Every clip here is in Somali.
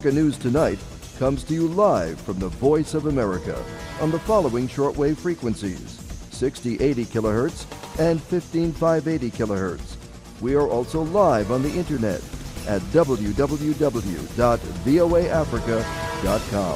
News Tonight comes to you live from the Voice of America on the following shortwave frequencies 6080 kilohertz and 15580 kilohertz. We are also live on the internet at www.voaafrica.com.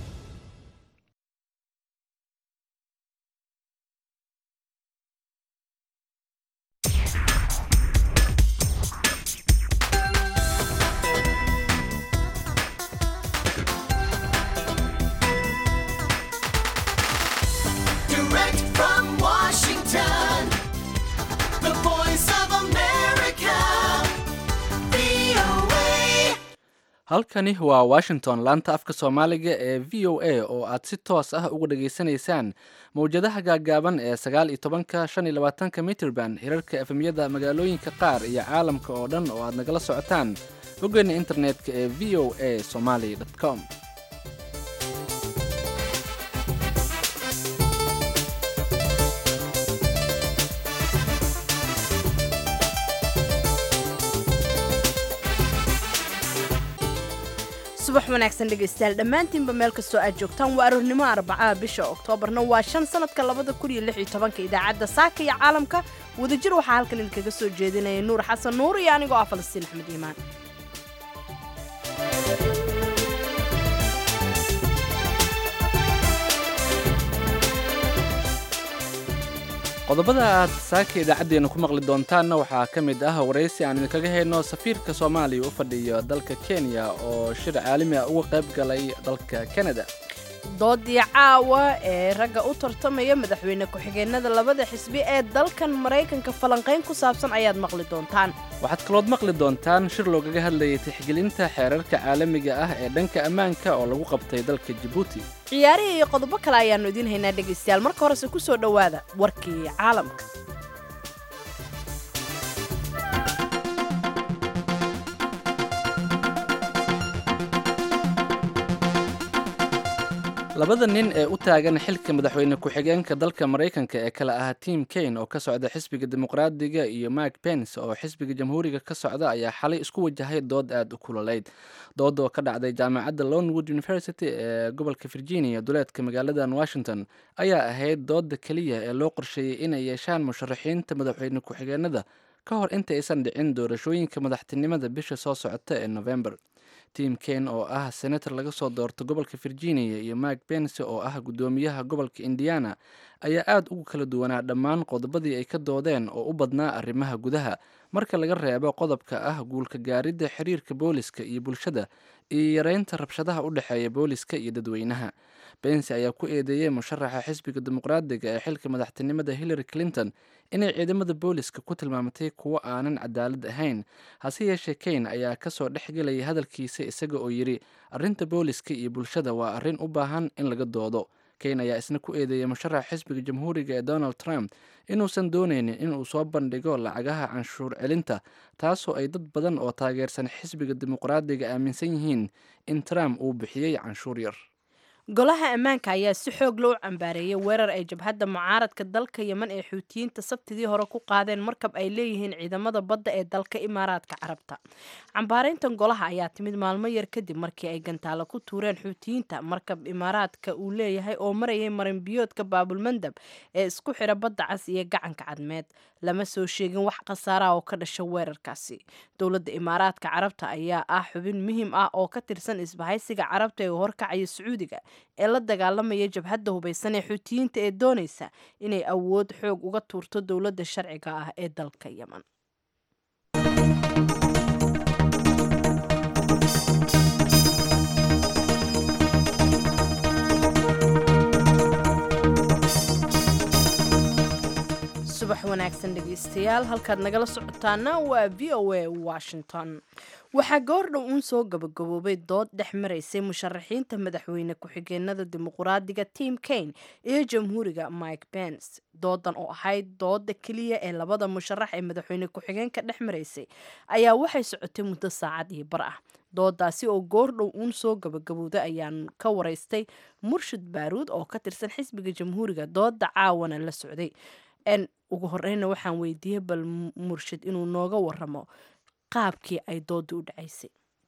Direct from Washington, the voice of America, VOA. halkani waa washington laanta afka soomaaliga ee v o a oo aad si toos ah uga dhageysanaysaan mowjadaha gaagaaban ee sagaal iyo tobanka shan iyo labaatanka mitrban hirarka efemyada magaalooyinka qaar iyo caalamka oo dhan oo aad nagala socotaan boggeena internetka ee v o a somaly com subax wanaagsan dhegaystayaal dhammaantiinba meel kastoo aad joogtaan waa aroornimo arbacaha bisha oktoobarna waa shan sanadka labada kun iyo lix iyo tobanka idaacadda saaka iyo caalamka wadajir waxaa halkan idinkaga soo jeedinaya nuur xasan nuur iyo anigoo ah falastiin axmed iimaan qodobada aad saaka idaacaddeenna ku maqli doontaanna waxaa ka mid ah waraysi aan idinkaga hayno safiirka soomaaliya u fadhiyo dalka kenya oo shir caalami ah uga qayb galay dalka kanada doodii caawa ee ragga u tartamaya madaxweyne ku-xigeenada labada xisbi ee dalkan maraykanka falanqayn ku saabsan ayaad maqli doontaan waxaad kalood maqli doontaan shir loogaga hadlayay tixgelinta xeerarka caalamiga ah ee dhanka ammaanka oo lagu qabtay dalka jabuuti ciyaarihii iyo qodobo kale ayaannu idiin haynaa dhegaystayaal marka horese ku soo dhowaada warkii caalamka labada nin ee u taagan xilka madaxweyne ku-xigeenka dalka maraykanka ee kale ah tim kane oo ka socda xisbiga dimuqraadiga iyo mark pence oo xisbiga jamhuuriga ka socda ayaa xalay isku wajahay dood aada u kululayd dood oo ka dhacday jaamacadda lownwood university ee gobolka virginia duleedka magaaladan washington ayaa ahayd dooda keliya ee loo qorsheeyey inay yeeshaan musharaxiinta madaxweyne ku-xigeenada ka hor inta aysan dhicin doorashooyinka madaxtinimada bisha soo socota ee november tim kane oo ah senator laga soo doorto gobolka virginia iyo mark pence oo ah guddoomiyaha gobolka indiana ayaa aada ugu kala duwanaa dhammaan qodobadii ay ka doodeen oo u badnaa arrimaha gudaha marka laga reebo qodobka ah guulka gaaridda xiriirka booliska iyo bulshada iyo yareynta rabshadaha u dhexeeya booliska iyo dadweynaha bence ayaa ku eedeeyey musharaxa xisbiga dimuqraadiga ee xilka madaxtinimada hillary clinton inay ciidamada booliska ku tilmaamatay kuwo aanan cadaalad ahayn hase yeeshee kane ayaa kasoo dhexgelayay hadalkiisa isaga oo yidhi arrinta booliska iyo bulshada waa arrin u baahan in laga doodo kane ayaa isna ku eedeeyay musharaxa xisbiga jamhuuriga ee donald trump inuusan dooneynin inuu soo bandhigo lacagaha canshuur celinta taasoo ay dad badan oo taageersan xisbiga dimuqraadiga aaminsan yihiin in trump uu bixiyey canshuur yar golaha ammaanka ayaa si xoog loo cambaareeyay weerar ay jabhadda mucaaradka dalka yeman ee xuutiyiinta sabtidii hore ku qaadeen markab ay leeyihiin ciidamada badda ee dalka imaaraadka carabta cambaarayntan golaha ayaa timid maalmo yar kadib markii ay gantaalo ku tuureen xuutiyiinta markab imaaraadka uu leeyahay oo marayay marinbiyoodka baabulmandab ee isku xidha badda cas iyo gacanka cadmeed lama soo sheegin wax khasaaraha oo ka dhasha weerarkaasi dowladda imaaraadka carabta ayaa ah xubin muhiim ah oo ka tirsan isbahaysiga carabta ee horkacaya sacuudiga ee la dagaalamaya jabhadda hubaysan ee xuutiyiinta ee doonaysa inay awood xoog uga tuurto dowladda sharciga ah ee dalka yeman subax wanaagsan dhegaystayaal halkaad nagala socotaana waa v o a washington waxaa goordhow uun soo gabagaboobay dood dhex maraysay musharaxiinta madaxweyne ku-xigeenada dimuqraadiga tim kane iyo jamhuuriga mike pence doodan oo ahayd dooda keliya ee labada musharax ee madaxweyne ku-xigeenka dhex maraysay ayaa waxay socotay muddo saacad iyo bar ah doodaasi oo goordhow uun soo gabagabowday ayaan ka waraystay murshid baaruud oo ka tirsan xisbiga jamhuuriga dooda caawana la socday n ugu horeyna waxaan weydiiyey bal murshid inuu nooga waramo qaabkii ay dooda u dhacaysay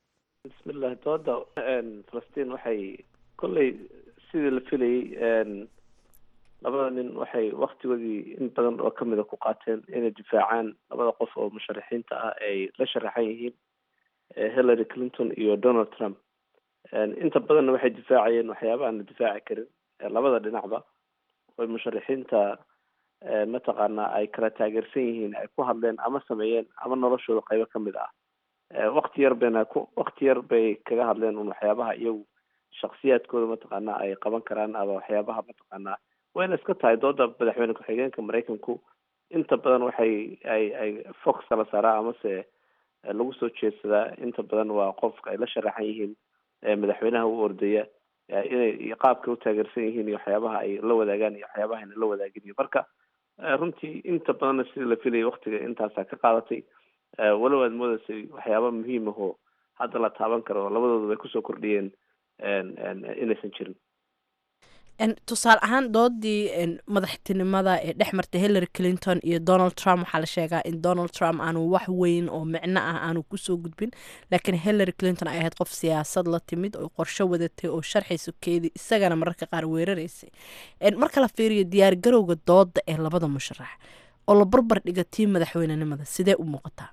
bismillahi dooda falastiin waxay kolley sidii la filayey labada nin waxay waktigoodii in badan oo kamida ku qaateen inay difaacaan labada qof oo musharaxiinta ah ay la sharaxan yihiin hillary clinton iyo donald trump inta badanna waxay difaacayeen waxyaaba aan la difaaci karin labada dhinacba oy musharaxiinta mataqaana ay kala taageersan yihiin ay ku hadleen ama sameeyeen ama noloshooda qaybo kamid ah wakti yar bayna ku wakti yar bay kaga hadleen un waxyaabaha iyagu shaksiyaadkooda mataqaana ay qaban karaan ama waxyaabaha mataqaana wayna iska tahay dooda madaxweyne ku-xigeenka maraykanku inta badan waxay ay ay fox kala saaraa amase lagu soo jeedsadaa inta badan waa qofka ay la sharaxan yihiin madaxweynaha u ordaya inay qaabka u taageersan yihiin iyo waxyaabaha ay la wadaagaan iyo waxyaabaha ayna la wadaagin iyo marka runtii inta badanna sidii la filayay waktiga intaasaa ka qaadatay walow aad moodaysay waxyaaba muhiim ahoo hadda la taaban karo labadooda bay kusoo kordhiyeen inaysan jirin tusaale ahaan doodii madaxtinimada ee dhex martay hillary clinton iyo donald trump waxaa la sheegaa in donald trump aanu wax weyn oo micno ah aanu kusoo gudbin laakiin hillary clinton ay ahayd qof siyaasad la timid oo qorsho wadatay oo sharxayso keedii isagana mararka qaar weeraraysay marka la fiiriyo diyaargarowga dooda ee labada musharax oo la barbar dhiga tii madaxweynenimada sidee u muuqataa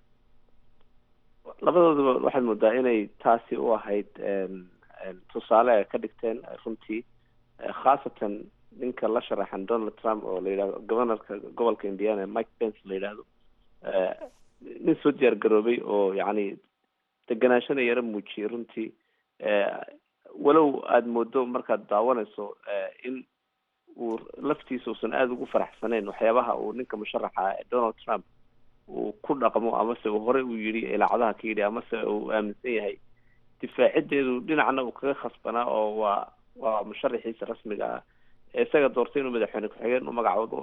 labadooduba waxaad moodaa inay taasi u ahayd tusaale ay ka dhigteen runtii khaasatan ninka la sharaxan donald trump oo la yidhahdo governorka gobolka indiana mike pence la yidhaahdo nin soo diyaar garoobay oo yacni deganaashana yaro muujiyay runtii walow aada moodo markaad daawanayso in uu laftiisa uusan aada ugu faraxsanayn waxyaabaha uu ninka musharaxa donald trump uu ku dhaqmo amase uu horey u yidhi ilaacadaha ka yidhi amase uu aaminsan yahay difaacideedu dhinacna uu kaga khasbanaa oo waa waa musharaxiisa rasmiga ah ee isaga doortay inuu madaxweyne ku-xigeen u magacoodo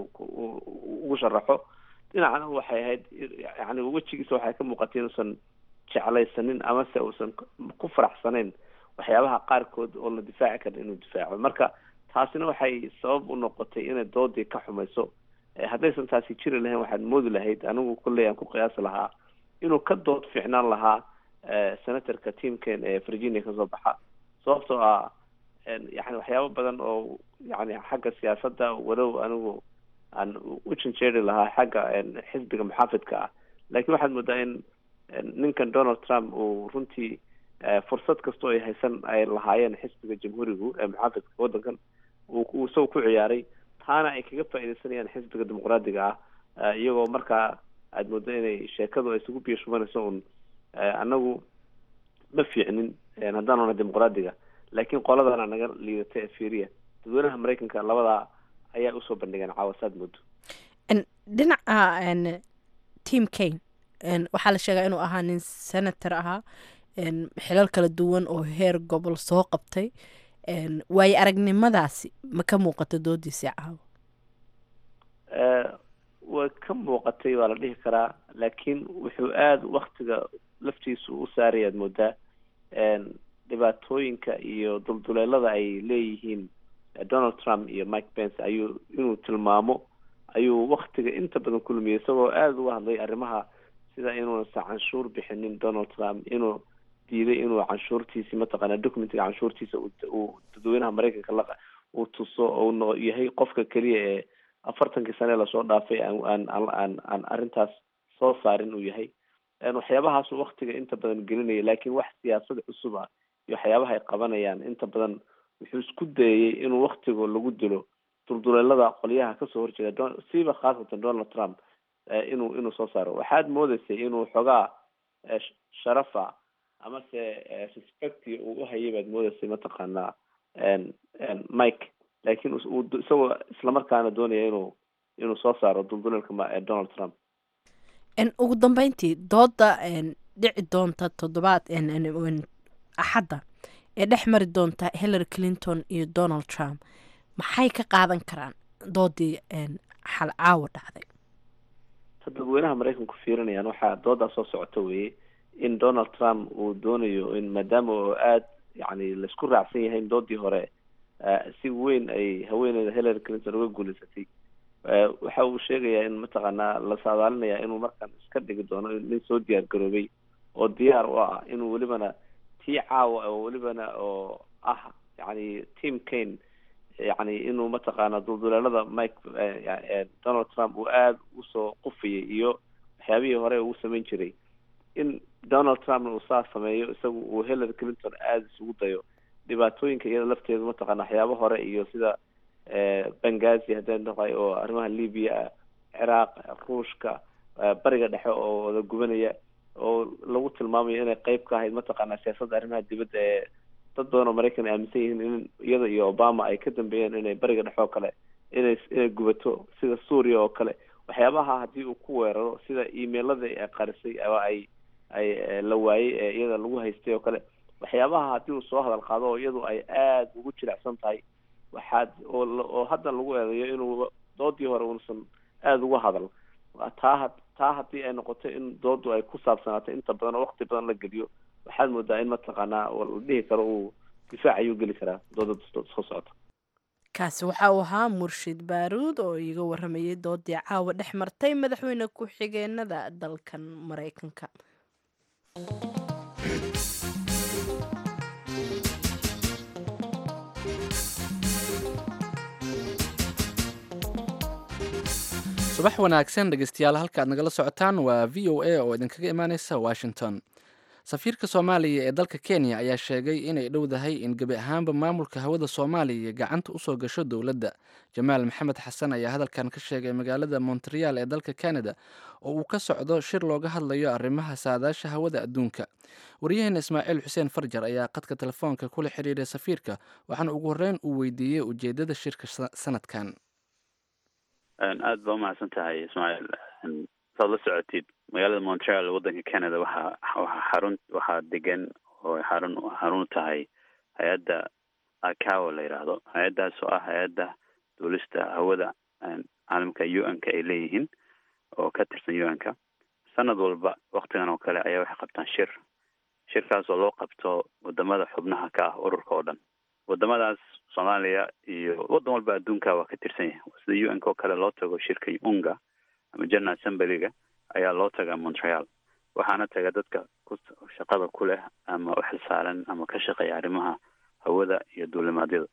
ugu sharaxo dhinacna waxay ahayd yani wejigiisa waxay ka muuqatay inuusan jeclaysanin amase uusan ku faraxsanayn waxyaabaha qaarkood oo la difaaci karin inuu difaaco marka taasina waxay sabab u noqotay inay doodii ka xumayso haddaysan taasi jiri lahayn waxaad moodi lahayd anigu kolley aan ku qiyaasi lahaa inuu ka dood fiicnaan lahaa senatorka teamken ee virginia kasoo baxa sababtoo ah yani waxyaabo badan oo yani xagga siyaasadda walow anigu aan u janjeeri lahaa xagga xisbiga muxaafidka ah laakiin waxaad moodaa in ninkan donald trump uu runtii fursad kastoo ay haysan ay lahaayeen xisbiga jamhuurigu ee muxaafidka waddankan uu isaga ku ciyaaray taana ay kaga faaidaysanayaan xisbiga dimuqraadiga ah iyagoo markaa aada moodo inay sheekadu ay isugu biyo shubanayso un anagu ma fiicnin haddaan ona dimuqraadiga laakiin qoladana naga liidata ee fiiriya dadweynaha maraykanka labadaa ayaa usoo bandhigeen caawasaad moodo dhinaca team kane waxaa la sheegaa inuu ahaa nin senator ahaa xilal kala duwan oo heer gobol soo qabtay waayo aragnimadaasi ma ka muuqata doodiisii caawa way ka muuqatay waa la dhihi karaa laakiin wuxuu aada waktiga laftiisu u saarayaad moodaa dhibaatooyinka iyo dulduleelada ay leeyihiin donald trump iyo mike pence ayuu inuu tilmaamo ayuu waktiga inta badan ku lumiyay isagoo aada uga hadlay arrimaha sida inuusan canshuur bixinin donald trump inuu diiday inuu canshuurtiisi mataqaana documentiga canshuurtiisa uu dadweynaha maraykanka la uu tuso oo yahay qofka keliya ee afartankii sane lasoo dhaafay aan aan aan aan arrintaas soo saarin uu yahay waxyaabahaasu waktiga inta badan gelinaya laakiin wax siyaasad cusub ah iyo waxyaabaha ay qabanayaan inta badan wuxuu isku dayayay inuu waktiga lagu dilo dulduleelada qolyaha kasoo horjeeda siiba khaasatan donald trump inuu inuu soo saaro waxaad moodeysay inuu xoogaa sharafa amase respecti uu uhayay baad moodeysay mataqaanaa mike laakiin isagoo islamarkaana doonaya inuu inuu soo saaro dulduleelka donald trump ugu dambeyntii dooda dhici doonta toddobaad axadda ee dhex mari doonta hillary clinton iyo donald trump maxay ka qaadan karaan doodii xal caawa dhacday ta dadweynaha maraykanku fiirinayaan waxaa doodaa soo socota weeye in donald trump uu doonayo in maadaama oo aada yani laisku raacsan yahay in doodii hore si weyn ay haweeneyda hillary clinton uga guuleysatay waxa uu sheegayaa in mataqaanaa la saadaalinaya inuu markaan iska dhigi doono nin soo diyaar garoobay oo diyaar u ah inuu welibana tii caawa oo welibana oo ah yani team kane yani inuu mataqaana dulduleelada mike donald trump uu aada usoo qufiyay iyo waxyaabihii hore uu samayn jiray in donald trumpna uu saa sameeyo isagu uu hillary clinton aada isugu dayo dhibaatooyinka iyada lafteedu mataqaana waxyaabo hore iyo sida bengazi haddaan dhaqay oo arrimaha libya ah ciraaq ruushka bariga dhexe oo wada gubanaya oo lagu tilmaamayo inay qeyb ka ahayd mataqaana siyaasadda arrimaha dibadda ee dad badan oo maraykan aaminsan yihiin in iyada iyo obama ay ka dambeeyeen inay bariga dhexe oo kale inay inay gubato sida suuriya oo kale waxyaabaha haddii uu ku weeraro sida emailadii ay qarisay ama ay ay la waayey ee iyada lagu haystay oo kale waxyaabaha haddii uu soo hadal qaado oo iyadu ay aada ugu jilicsan tahay waxaad oo oo hadda lagu eedeeyo inuu doodii hore uusan aada uga hadal taa taa haddii ay noqoto in doodu ay ku saabsanaato inta badan oo wakti badan la geliyo waxaad moodaa in mataqaanaa la dhihi karo uu difaac ayuu geli karaa dooda soo socota kaasi waxa uu ahaa murshid baaruud oo iiga waramayay doodii caawa dhex martay madaxweyne ku-xigeenada dalkan maraykanka subax wanaagsan dhegeystayaal halka aad nagala socotaan waa v o a oo idinkaga imaaneysa washington safiirka soomaaliya ee dalka kenya ayaa sheegay inay dhowdahay in gebi ahaanba maamulka hawada soomaaliya gacanta usoo gasho dowladda jamaal maxamed xasan ayaa hadalkan ka sheegay magaalada montreal ee dalka canada oo uu ka socdo shir looga hadlayo arrimaha saadaasha hawada adduunka waryaheena ismaaciil xuseen farjar ayaa qadka telefoonka kula xiriiray safiirka waxaana ugu horreyn uu weydiiyey ujeedada shirka sanadkan aada baa umahadsan tahay ismaaciil saad la socotid magaalada montreal waddanka canada waxaa waxaa xarun waxaa degan oo xarun xarun u tahay hay-adda acawo la yidhaahdo hay-addaas oo ah hay-adda duulista hawada caalamka u n ka ay leeyihiin oo ka tirsan u n ka sanad walba waktigan oo kale ayaa waxay qabtaan shir shirkaas oo loo qabto wadamada xubnaha ka ah ururka oo dhan wadamadaas soomaaliya iyo waddan walba adduunka waa ka tirsan yahay sida u n ka oo kale loo tago shirka unga ama general assemblyga ayaa loo tagaa montreal waxaana taga dadka ku shaqada ku leh ama u xilsaaran ama ka shaqeeya arrimaha hawada iyo duulimaadyada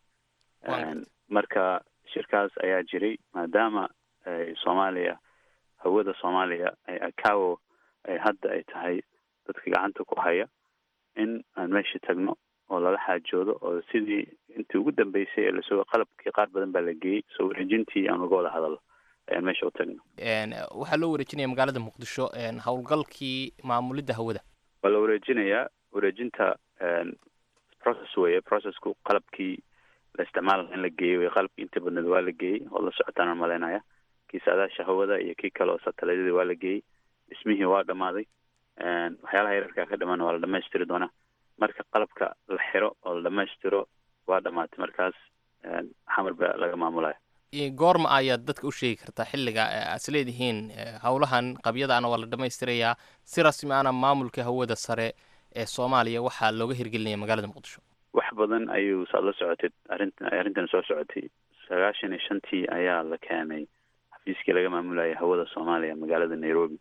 marka shirkaas ayaa jiray maadaama soomaaliya hawada soomaaliya ay acawo ay hadda ay tahay dadka gacanta ku haya in aan meesha tagno oo lala xaajoodo oo sidii intii ugu dambeysay ee lasoo qalabkii qaar badan baa la geeyey soo wareejintii aan laga wada hadalo ayaan meesha u tagno waxaa loo wareejinaya magaalada muqdisho howlgalkii maamulidda hawada waa la wareejinayaa wareejinta process weye processku qalabkii la isticmaala in la geeyey wey qalabkii inta badneed waa la geeyey oo la socotaan aan malaynaya kii saadaasha hawada iyo kii kale oo sataladyadii waa la geeyey dhismihii waa dhamaaday waxyaalaha yararkaa ka dhamaan waa la dhamaystiri doonaa marka qalabka la xiro oo la dhamaystiro waa dhamaatay markaas xamar baa laga maamulaya goorma ayaad dadka u sheegi kartaa xilliga aas leedihiin howlahan qabyadaana waa la dhamaystirayaa si rasmi ana maamulka hawada sare ee soomaaliya waxaa looga hirgelinaya magaalada muqdisho wax badan ayuu saad la socotay arrinta arrintan soo socotay sagaashan iyo shantii ayaa la keenay xafiiskii laga maamulayay hawada soomaaliya magaalada nairobi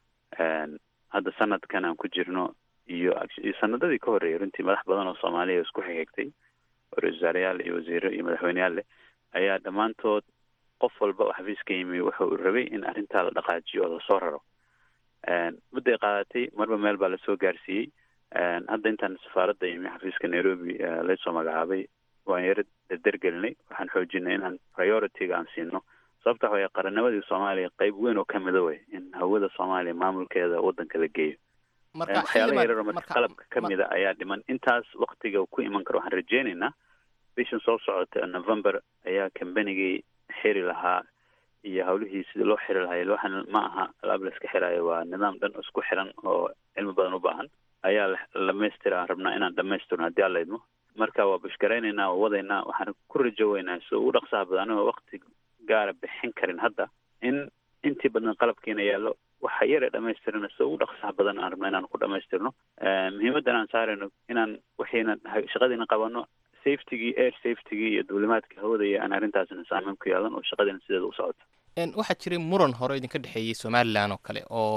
hadda sanadkan aan ku jirno iyo iyo sanadadii ka horreeyay runtii madax badan oo soomaaliya isku xigxigtay oo ra-isul wasaareyaal iyo wasiiro iyo madaxweyneyaal leh ayaa dhammaantood qof walba oo xafiiska yimi wuxa uu rabay in arrintaa la dhaqaajiyo oo lasoo raro mudday qaadatay marba meel baa lasoo gaarsiiyey hadda intaan safaaradda yimi xafiiska nairobi laysoo magacaabay waan yaro derdergelinay waxaan xoojinay inaan priority-ga aan siino sababta waxa qarannimadii soomaaliya qeyb weyn oo kamida wey in hawada soomaaliya maamulkeeda waddanka la geeyo waxyaalaha yarar marka qalabka kamida ayaa dhiman intaas waktiga ku iman karo waxaan rajeynaynaa bishan soo socota november ayaa combanigii xiri lahaa iyo hawlihii sidii loo xiri lahaa waxaan ma aha alaab la iska xiraayo waa nidaam dhan isku xiran oo cilmi badan u baahan ayaa dhamaystira aan rabnaa inaan dhamaystirno haddii alla idmo marka waa bashgaraynaynaa oo wadaynaa waxaan ku rajoweynaa si ugu dhaqsaha badan anigoo wakti gaara bixin karin hadda in intii badan qalabkiina yaallo waxa yare dhamaystirana si ugu dhaqsaha badan aan rabna inaan ku dhamaystirno muhiimaddan aan saarayno inaan waxiina shaqadiina qabano safetygii air safetygii iyo duulimaadka hawada iyo aan arrintaasna saameyn ku yeelan oo shaqadiina sideeda u socoto waxaa jiray muran hore idinka dhexeeyey somalilan oo kale oo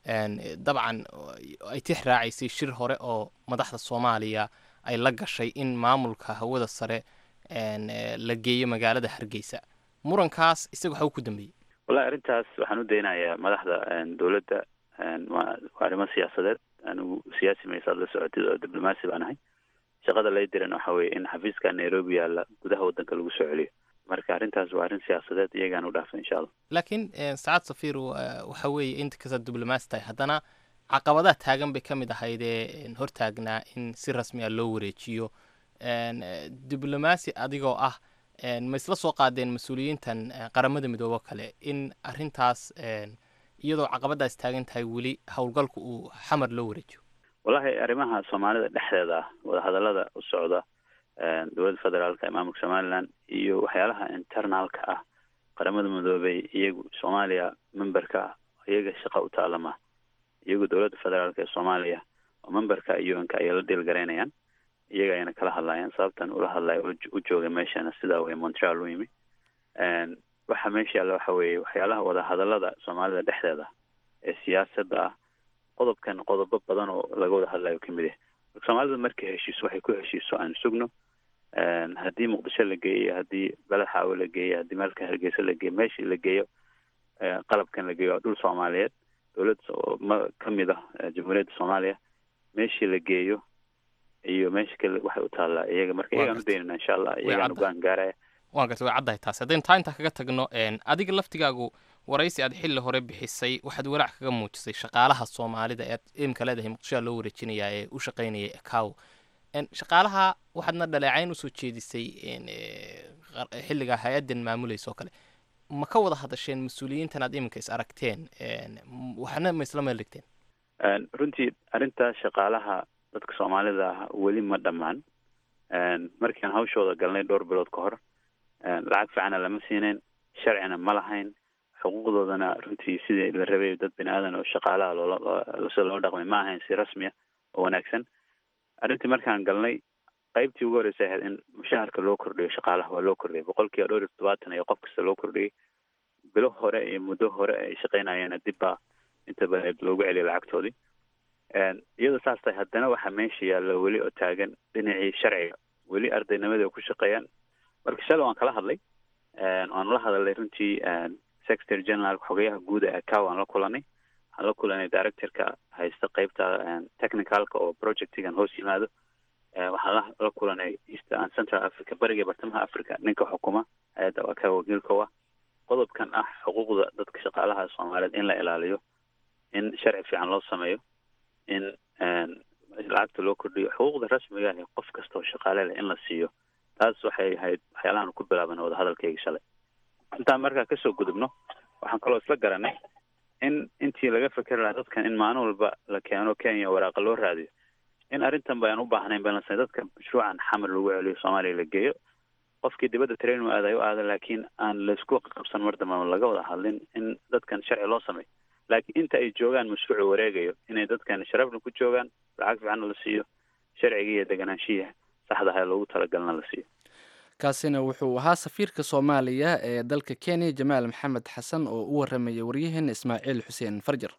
een, dabcan ay tix raacaysay shir hore oo madaxda soomaaliya ay la gashay in maamulka hawada sare een, eh, la geeyo magaalada hargeysa murankaas isaga waxa uu ku dambeeyey wallahi arrintaas waxaan u daynayaa madaxda een, dowladda een, waa waa arrimo siyaasadeed anigu siyaasi maysaad la socotid oo diblomaasi baan ahay shaqada lay diran waxa weeye in xafiiska nairobi yaalla gudaha waddanka lagu soo celiyo marka arrintaas waa arrin siyaasadeed iyagaan u dhaafay insha allah laakiin een, saacad safir wa- waxa weeye inta kastaad diblomaasi tahay haddana caqabadaha taagan bay ka mid ahaydee een, hortaagnaa in si rasmi ah loo wareejiyo een, eh, diblomaasi adigoo ah een, ma isla soo qaadeen mas-uuliyiintan eh, qaramada midoobo kale in arrintaas een, iyadoo caqabadaas taagan tahay weli howlgalku uu xamar loo wareejiyo wallahi arrimaha soomaalida dhexdeeda ah wadahadallada u socda een, dowladda federaalka ee maamulka somaliland iyo waxyaalaha internalka ah qaramada midoobay iyagu soomaaliya memberka ah iyaga shaqa u taalama iyagu dowladda federaalka ee soomaaliya oo memberka un-ka ayay la dhiilgaraynayaan iyaga ayana kala hadlayaan sababtan ula hadlaya u u joogay meeshana sidaa way montreal u yimi een, waxa meesha yaalla waxa weeye waxyaalaha wadahadallada soomaalida dhexdeeda ee siyaasadda ah qodobkan qodobo badan oo laga wada hadlayo kamid yahay marka soomaalida markay heshiiso waxay ku heshiiso aan sugno een, haddii muqdisho la geeyo haddii beled xaawo la geeyo haddii meelka hargeysa la geeyo meeshii la geeyo ee, qalabkan la geeyo waa dhul soomaaliyeed dowlad so- ma kamid ah ee, jamhuuriyadda soomaaliya meeshii la geeyo iyo meesha kale waxay u taallaa iyaga marka Waa iyagaan u gartay. daynana insha allah Way iyagaan caddahay. ugaan gaaraya waan gartay way caddahay taasi haddaynu taa intaa kaga tagno een, adiga laftigaagu waraysi aad xilli hore bixisay waxaad walaac kaga muujisay shaqaalaha soomaalida ee aad imka leedahay muqdishoa loo wareejinayaa ee u shaqaynaya ecow Een, shaqaalaha waxaadna dhaleecayn usoo jeedisay een, ee, qar- xilligaa hay-addan maamulaysa oo kale ma ka wada hadasheen mas-uuliyiintan aad iminka is aragteen een, m- waxna ma isla meel dhigteen Een, runtii arrintaas shaqaalaha dadka soomaalida ah weli ma dhammaan Een, markaan hawshooda galnay dhowr bilood ka hor een, lacag fiicana lama siinayn sharcina ma lahayn xuquuqdoodana runtii sidii la rabay dad bini aadan oo shaqaalaha loola loo- sida loo dhaqmay ma ahayn si rasmi ah oo wanaagsan arrintii markaan galnay qaybtii ugu horreysay ahayd in mushaharka loo kordhiyo shaqaalaha waa loo kordhiyay boqolkiiba dhowr iyo toddobaatan ayaa qof kasta loo kordhiyay bilo hore iyo muddo hore ay shaqaynayeena dib baa inta badan loogu celiyay lacagtoodii Een, iyadoo saas tahay haddana waxaa meesha yaalla weli oo taagan dhinacii sharciga weli ardaynimadii ay ku shaqeeyaan marka shalay waan kala hadlay Een, waan la hadalnay runtii een, secretary general xogayaha guud ee cow aan la kulanay waxaan la kulanay directorka haysta qeybta een, technicalka oo projectigan hoos yimaado Een, waxaan la la kulanay east and central africa bariga iyo bartamaha africa ninka xukuma hay-adda waa ka wakiilka u ah qodobkan ah xuquuqda dadka shaqaalaha soomaaliyeed in la ilaaliyo in sharci fiican loo sameeyo in een, lacagta loo kordhiyo xuquuqda rasmiga ah ee qof kasta oo shaqaale leh in la siiyo taas waxay ahayd waxyaalahan ku bilaaban wadahadalkayga shalay intaan markaa kasoo gudubno waxaan kaloo isla garanay in intii laga fekeri lahaa dadkan in maalin walba la keeno kenya waraaqa loo raadiyo in arrintan ba aan u baahnayn balse dadka mashruucan xamar lagu celiyo soomaaliya la geeyo qofkii dibadda train u aadayo u aada laakiin aan laisku qabsan mar dambe ama laga wada hadlin in dadkan sharci loo sameeyo laakiin inta ay joogaan mashruucu wareegayo inay dadkan sharafna ku joogaan lacag fiicanna la siiyo sharciga iyo deganaanshiya saxda ah ee loogu talagalna la siiyo kaasina wuxuu ahaa safiirka soomaaliya ee dalka kenya jamaal maxamed xasan oo u waramayay waryaheena ismaaciil xuseen farjar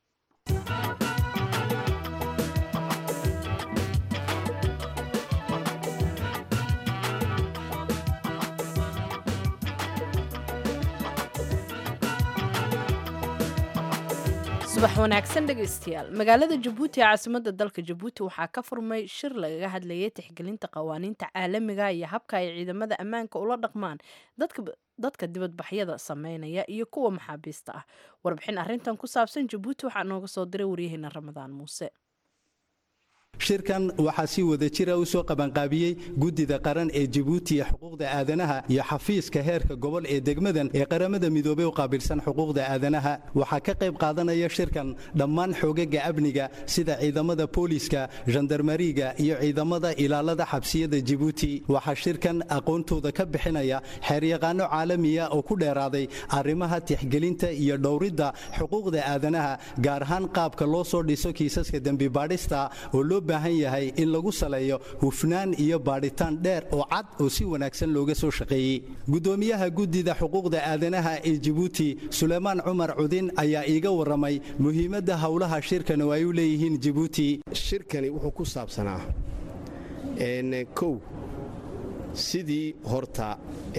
subax wanaagsan dhegaystayaal magaalada jabuuti ee caasimadda dalka jabuuti waxaa ka furmay shir lagaga hadlayay tixgelinta qawaaniinta caalamiga iyo habka ay ciidamada ammaanka ula dhaqmaan dadka dadka dibadbaxyada sameynaya iyo kuwa maxaabiista ah warbixin arrintan ku saabsan jabuuti waxaa nooga soo diray waryaheena ramadaan muuse shirkan waxaa si wada jira u soo qabanqaabiyey guddida qaran ee jibuuti ee xuquuqda aadanaha iyo xafiiska heerka gobol ee degmadan ee qaramada midoobey u qaabilsan xuquuqda aadanaha waxaa ka qayb qaadanaya shirkan dhammaan xoogaga amniga sida ciidamada booliiska jandarmariga iyo ciidamada ilaalada xabsiyada jibuuti waxaa shirkan aqoontooda ka bixinaya xeeryaqaano caalamiya oo ku dheeraaday arrimaha tixgelinta iyo dhowridda xuquuqda aadanaha gaar ahaan qaabka loo soo dhiso kiisaska dembibaadhista oo loo baahan yahay in lagu saleeyo hufnaan iyo baadhitaan dheer oo cad oo si wanaagsan looga soo shaqeeyey gudoomiyaha guddida xuquuqda aadanaha ee jibuuti suleymaan cumar cudin ayaa iiga warramay muhiimadda howlaha shirkan oo ay u leeyihiin jibuuti shirkani wuxuu ku saabsanaa kow sidii horta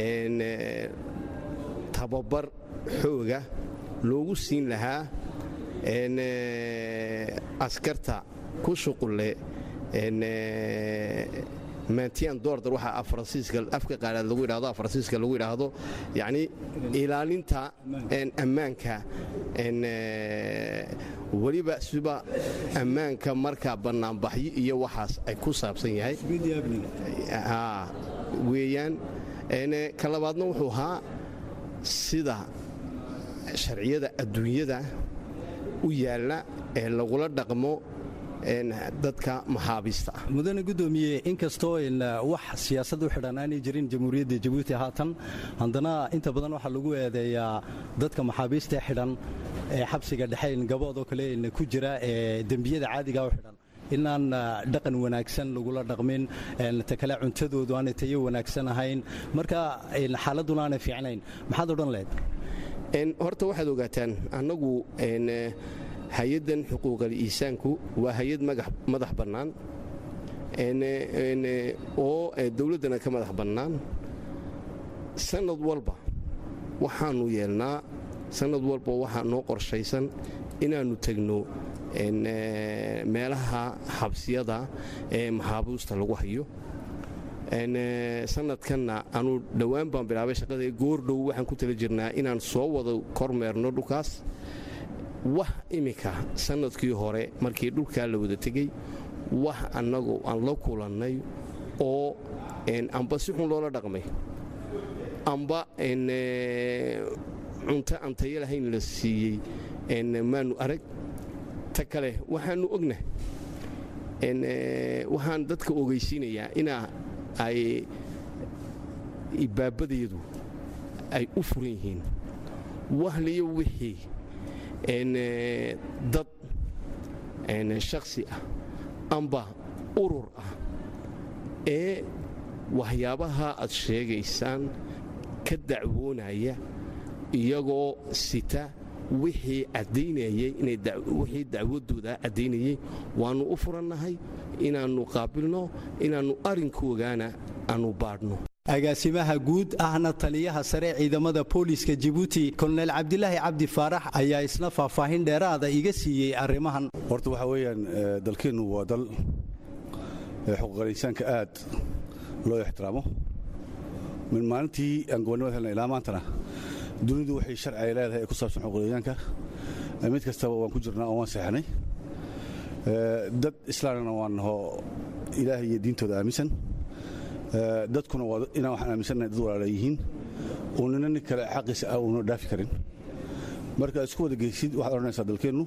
tababar xooga loogu siin lahaa askarta ku shuqulle maantiyan doordar waxaa faransiiska afka qaalaad lagu yidhahdo faransiiska lagu yidhaahdo yacni ilaalinta ammaanka weliba siba ammaanka markaa bannaanbaxyo iyo waxaas ay ku saabsan yahay weeyaan ka labaadna wuxuu ahaa sida sharciyada adduunyada u yaalla ee lagula dhaqmo dadka maxaabiista ah mudane gudoomiye inkastoo wax siyaasad u xidhan aanay jirin jamhuuriyadda jabuuti haatan haddana inta badan waxaa lagu eedeeyaa dadka maxaabiista xidhan ee xabsiga dhexe gaboodoo kale ku jira ee dembiyada caadiga u xidhan inaan dhaqan wanaagsan lagula dhaqmin ta kale cuntadoodu aanay tayo wanaagsan ahayn marka xaaladuna aanay fiicnayn maxaad odhan lahayd horta waxaad ogaataan annagu hay-addan xuquuqal iisaanku waa hay-ad madax bannaan oo dowladdana ka madax bannaan sannad walba waxaannu yeelnaa sannad walba waxaa noo qorshaysan inaannu tegno meelaha xabsiyada ee maxaabuusta lagu hayo sanadkanna anu dhowaan baan bilaabay shaqada goordhow waxaan ku tala jirnaa inaan soo wada kormeerno dhulkaas wax iminka sannadkii hore markii dhulkaa la wada tegey wax annagu aan la kulannay oo amba si xun loola dhaqmay amba cunto aan tayo lahayn la siiyey maanu arag ta kale waxaannu ogna waxaan dadka ogeysiinayaa inaa ay ibaabadeedu ay u furan yihiin wahliyo wixii dad shakhsi ah amba urur ah ee waxyaabaha aad sheegaysaan ka dacwoonaya iyagoo sita wixii caddaynayay wixii dacwadooda caddaynayay waannu u furannahay inaannu qaabilno inaannu arrinkoogaana aannu baadhno agaasimaha guud ahna taliyaha sare ciidamada booliiska jibuuti kolonel cabdilaahi cabdi faarax ayaa isna faahfaahin dheeraada iga siiyey arrimahan horta waxaa weeyaan dalkeennu waa dal xuquuqalinsaanka aad loo ixtiraamo min maalintii aan gobonnimada helna ilaa maantana dunidu waxay sharci ay leedahay ee ku saabsan xuquuqalinsaanka mid kastaba waan ku jirnaa oo waan seexnay dad islaamna waan naho ilaahay iyo diintooda aaminsan dadkuna waa inaan waxaan aaminsannahay dad walaala yihiin oo nina nin kale xaqiisa ah uuna dhaafi karin marka isku wada geysid waxaad odhanaysaa dalkeennu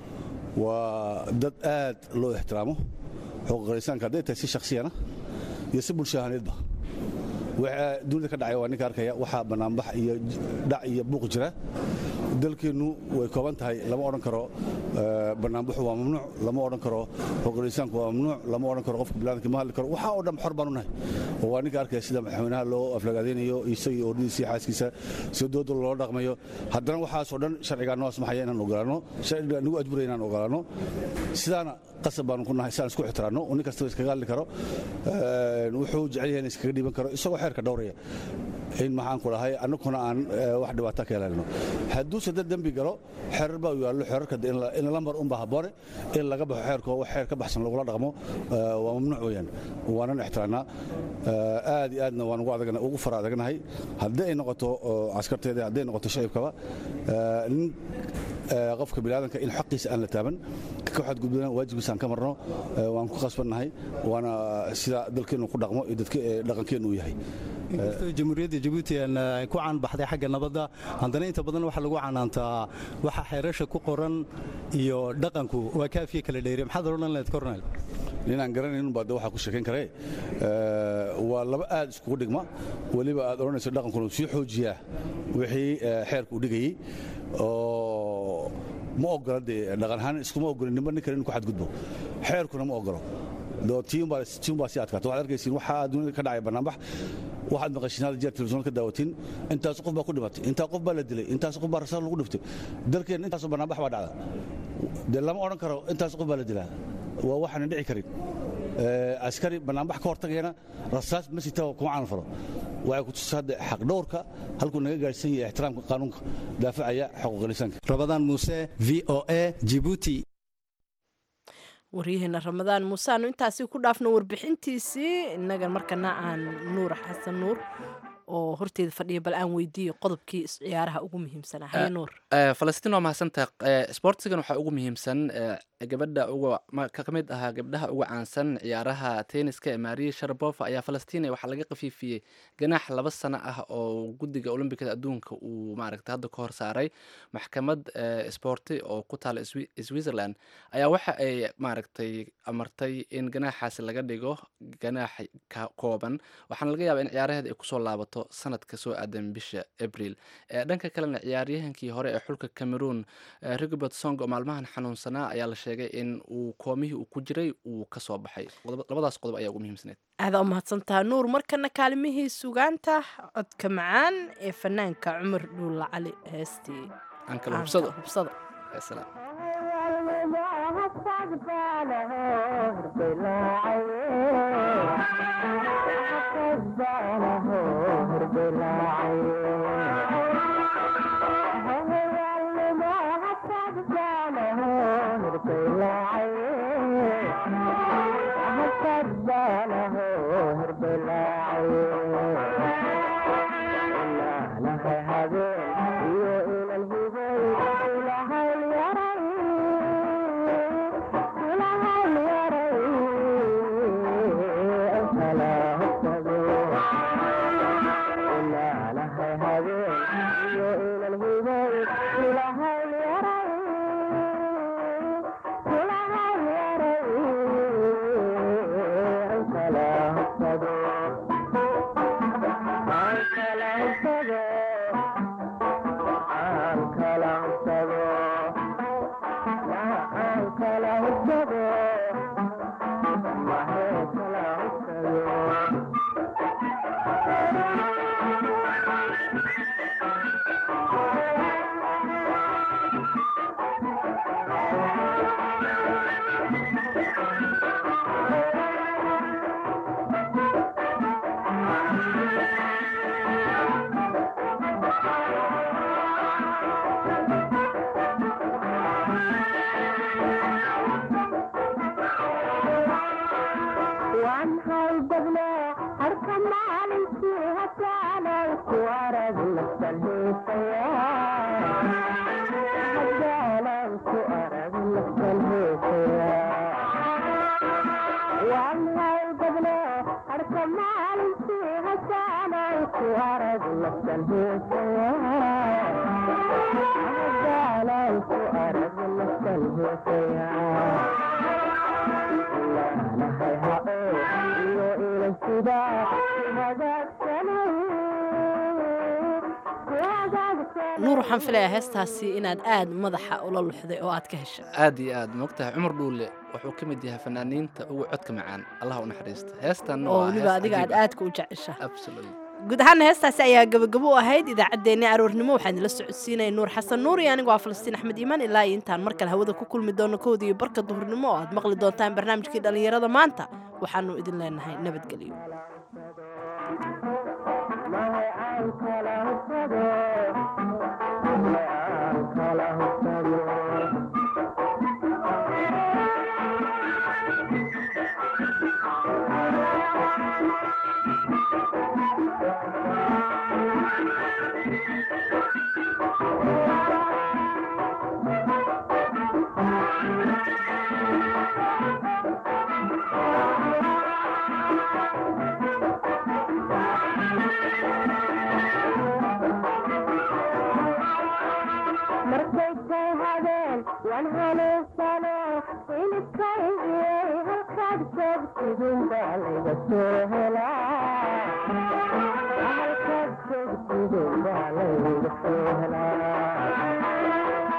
waa dad aad loo ixtiraamo xuquuqalinsaanka hadday tahay si shakhsiyana iyo si bulsho ahaaneedba waxa dunida ka dhacaya waa ninka arkaya waxaa bannaanbax iyo dhac iyo buuq jira dalkeennu way kooban tahay lama odhan karo bannaanbaxu waa mamnuuc lama odhan karo xuquuqinsaanku waa mamnuuc lama odhan karo qofka bilaadamka ma hadli karo waxaa oo dhan xor baanu nahay oo waa ninka arkaya sida madaxweynaha loo aflagaadaynayo isagii ordhidiisa iyo xaaskiisa sida dooda loo dhaqmayo haddana waxaasoo dhan sharcigaa noo asmaxaya inaan ogolaanno sharciga nagu ajburaya inaan ogolaanno sidaana qasab baanu ku nahay si aan isku ixtiraanno oo nin kastaba iskaga hadli karo wuxuu jecel yahay in iskaga dhiiban karo isagoo xeerka dhowraya in maxaan ku dhahay annaguna aan wax dhibaata ka yeelanno hadduuse dad dembi galo xerar baa u yaallo xerarka in lambar unbaa habboone in laga baxo xeerka oo xeer ka baxsan lagula dhaqmo waa mamnuuc weeyaan waanan ixtiraannaa aad iyo aadna waan ugu fara adagnahay haddii ay noqoto caskarteeda hadday noqoto shacibkaba nin qofka biniaadanka in xaqiisa aan la taaban ka xadgudbana waajibkiisa aan ka marno waan ku qasbannahay waana sida dalkeennu ku dhaqmo iyo dhaqankeennu u yahay inkastoo jamhuuriyadda jabuuti ay ku caanbaxday xagga nabadda haddana inta badan waxaa lagu canaantaa waxa xeerasha ku qoran iyo dhaqanku waa kaafiye kala dheeriya maxaad odhan lahayd cornel ninaan garanayn baa de waxaa ku sheekayn karee waa laba aad iskugu dhigma weliba aad odhanayso dhaqankuna sii xoojiyaa wixii xeerka u dhigayey oo ma ogola dee dhaqan ahaan iskuma ogolin nimba nin kale inu ku xadgudbo xeerkuna ma ogolo tiimbaa sii adkaata waxaad arkaysiin waxaa dunida ka dhacay bannaanbax waxaad maqashiin hal jeer television ka daawatiin intaas qof baa ku dhimatay intaas qof baa la dilay intaas qof baa rasaas lagu dhiftay dalkeenna intaasoo bannaanbax baa dhacda dee lama odhan karo intaas qof baa la dilaa waa waxaanan dhici karin askari bannaanbax ka hortagayana rasaas ma sita kuma canan falo waxay ku tusa hadda xaq dhowrka halkuu naga gaadhsan yahay ixtiraamka qaanuunka daafacaya xuquuqul insaanka rabadaan muuse v o a jibuuti waryaheena ramadaan muuse aanu intaasi ku dhaafno warbixintiisii innaga markana aan nuur xasan nuur oo horteeda fadhiya bal aan weydiiyo qodobkii ciyaaraha ugu muhiimsanaa haye nuur falastiin waa mahadsantaha sportsigan waxaa ugu muhiimsan gabadha uga ka mid ahaa gabdhaha uga caansan ciyaaraha tenniska ee maria sharabova ayaa falastiin waxaa laga qafiifiyey ganaax laba sano ah oo guddiga olombikada adduunka uu maaragta hadda ka hor saaray maxkamad sporti oo ku taala switzerland ayaa waxa ay maaragtay amartay in ganaaxaasi laga dhigo ganaax kooban waxaana laga yaabaa in ciyaaraheeda ay kusoo laabato sanadka soo aadan bisha abril dhanka kalena ciyaaryahankii hore ee xulka cameroon rigobert song oo maalmahan xanuunsanaa ayaa la sheegay in uu koomihii uu ku jiray uu ka soo baxay labadaas qodob ayaa ugu muhiimsaneed aadaa u mahadsantaha nuur markana kaalimihii sugaanta codka macaan ee fanaanka cumar dhuulla cali heestii aan kala hubsado hubsada salaam nuur waxaan filayaa heestaasi inaad aad madaxa ula luxday oo aad ka heshay aad iyo aad moogtahay cumar dhuule wuxuu ka mid yahay fanaaniinta ugu codka macaan allah u naxariista heestan oo weliba adiga aad aadka u jecesha absolutely guud ahaana heestaasi ayaa gabagabo u ahayd idaacaddeenni aroornimo waxaan idila socodsiinaya nuur xasan nuur iyo anigu waa falastiin axmed iimaan ilaa iyo intaan mar kale hawada ku kulmi doono kowda iyo barka duhurnimo oo aad maqli doontaan barnaamijkii dhallinyarada maanta waxaanu idin leenahay nabadgelyo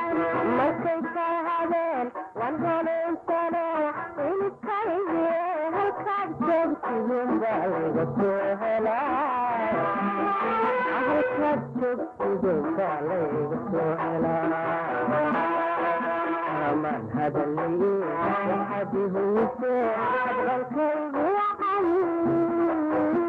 markay ka hadeen waan hanuunsano inidkaygiye soo helaa halkaad joogtidooda layga soo helaa aman hadalay waxaad ihuyse hadqalkaygu